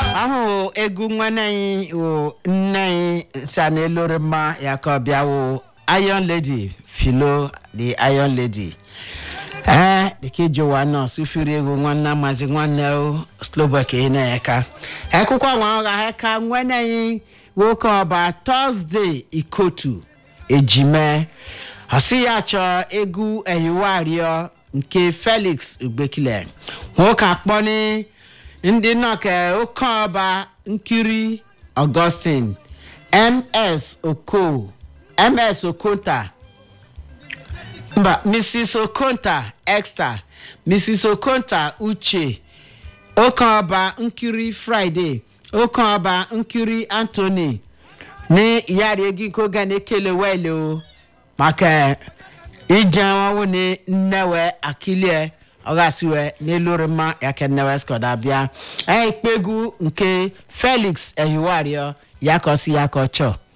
ahụ egwu nwanne anyị wụ nne anyị sa n'elori mma ya ka ọ bịa wụ iron lady filo the iron lady ee dịka ijowa nọ sufiri egwu nwanne mazi nwanne o slobak na-eka ekwụkwọ nwa ọgha eka nwanne anyị nwoke ọba tọzdee ikotu ejime ọsị ya chọọ egwu eyiwario nke felix ugbekile nwoke akpọni ndị nọke oke ọba nkiri augustine ms oko ms okonta mba mrs okonta exta mrs okonta uche oke ọba nkiri friday oke ọba nkiri anthony ní ìyáàrí egi kó gan ekele wẹ́ẹ̀lì o maka ije ọnwụ ni nnewe akilie ọghasiwe n'elori mma yake nnewe skoda bịa anyị ikpegwu nke felix ehiwario ya ka ọsị ya ka ọ chọọ